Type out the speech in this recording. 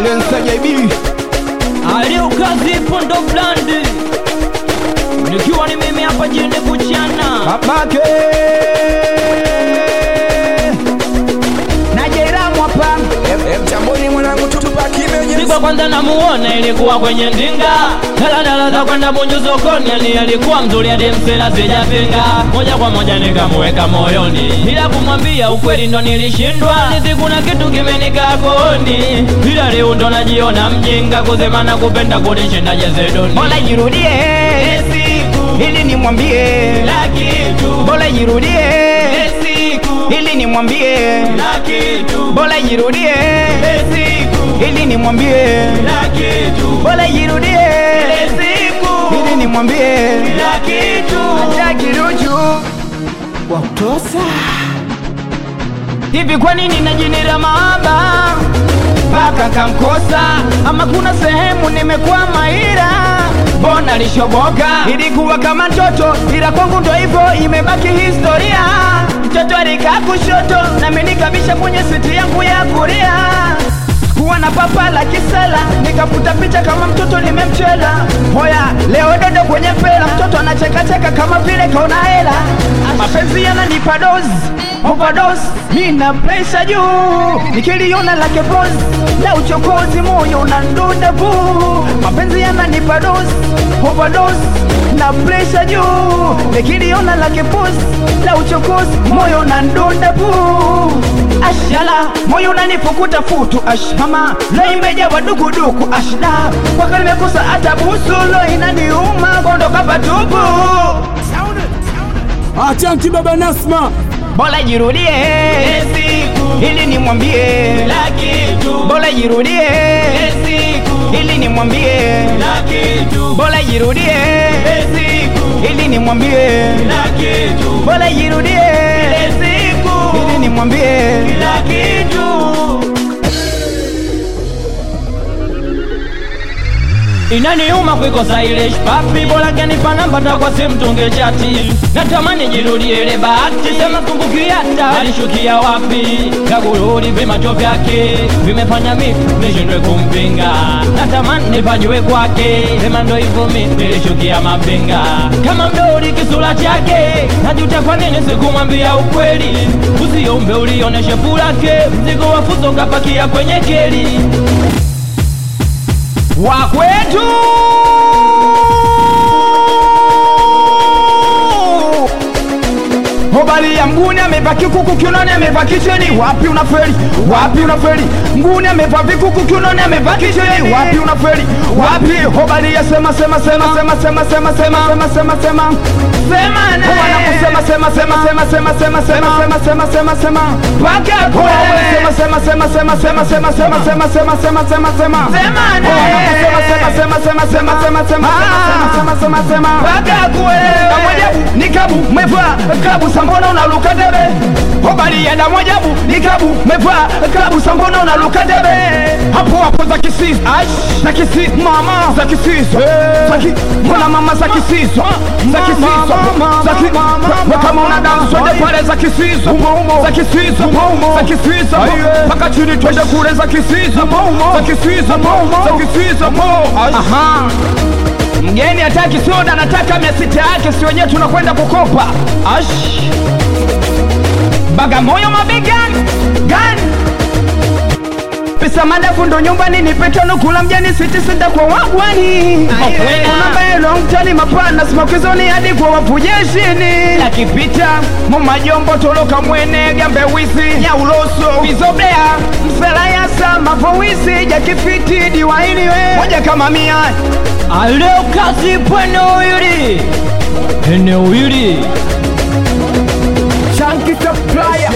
Silencer JB aliukazi pondo blandi nikiwa ni mimi hapa jini kuchana babake na Jairam hapa mtamboni mwanangu tutupa kimeje Siku ya kwanza namuona ilikuwa kwenye ndinga daladala za kwenda Bunju sokoni, yani alikuwa mzuri hadi msela sijapinga, moja kwa moja nikamuweka moyoni, ila kumwambia ukweli ndo nilishindwa. Sisi kuna kitu kimenikaa kooni, ila leo ndo najiona mjinga, kusema na kupenda kunishinda jezedoni. Bora jirudie ili nimwambie la kitu Bora jirudie siku ili nimwambie la kitu Bora jirudie siku ili nimwambie la kitu Bora jirudie siku ili nimwambie la kitu Acha kiruchu wa kutosa hivi kwa nini najinira mahaba mpaka kamkosa ama kuna sehemu nimekwama ila mbona lishoboka ilikuwa kama mtoto ila kwangu ndo hivyo imebaki historia mtoto alikaa kushoto nami nikabisha kwenye siti yangu ya kulia kuwa na papa la kisela nikaputa picha kama mtoto nimemchela hoya leo dodo kwenye pela mtoto anachekacheka kama vile kaona hela mapenzi yananipa dozi overdose nina presha juu nikiliona lake boss la uchokozi moyo unandunda vuu mapenzi yananipa dozi overdose na presha juu nikiliona lake boss la uchokozi moyo unandunda vuu ashala moyo unanifukuta futu ash mama lo imejawa dukuduku ashda kwaka nimekosa hata busu lo inaniuma kondoka patupu Achanki baba Nasma, bora jirudie ili nimwambie la kitu bora jirudie siku ili nimwambie la kitu bora jirudie siku ili nimwambie la kitu bora jirudie siku ili nimwambie la kitu inaniuma kuikosa ile shpapi bora kanipa namba takwa simtunge chati natamani jirudie ile bahati sema kumbukiata alishukia wapi kagurudi vimacho vyake vimefanya mi nishindwe kumpinga natamani nipajue kwake sema ndo hivyo mi nilishukia mapinga kama mdori kisura chake najuta kwa nini sikumwambia ukweli usiombe ulioneshe fulake mzigo wa fuso kapakia kwenye keli wa kwetu Hobali ya mguni amevaa kikuku kiunoni amevaa kicheni wapi unaferi wapi unaferi mguni amevaa vikuku kiunoni amevaa kicheni wapi unaferi wapi hobali ya sema sema sema sema sema sema sema sema sema sema sema na wanakusema sema sema sema sema sema sema sema sema sema sema paka kwa sema sema sema sema sema sema sema sema sema sema sema sema sema na wanakusema sema sema sema sema sema sema sema sema sema paka kwa nikabu mevaa klabu sambona unaluka debe hobali ya damu ajabu nikabu mevaa klabu sambona unaluka debe hapo hapo za kisisi za kisisi mama za kisisi za ki mbona mama za kisisi za kisisi za ki we kama una damu twende pale za kisisi za kisisi za kisisi mpaka chini twende kule za kisisi za kisisi za kisisi aha mgeni hataki soda anataka mia sita yake si wenyewe tunakwenda kukopa ash bagamoyo mabegani gani pesa madafu ndo nyumbani nipetano kula mjani siti sita kwa wagwani unambaelongtani mapana smakizoni hadi kwa wapujeshini lakipita mumajombo toloka mwene gambe wisi nyauloso vizobea mselayasa mavowisi jakifiti diwainiwe moja kama mia aleo kazi pwene uyuri eneo hili Chunky supplier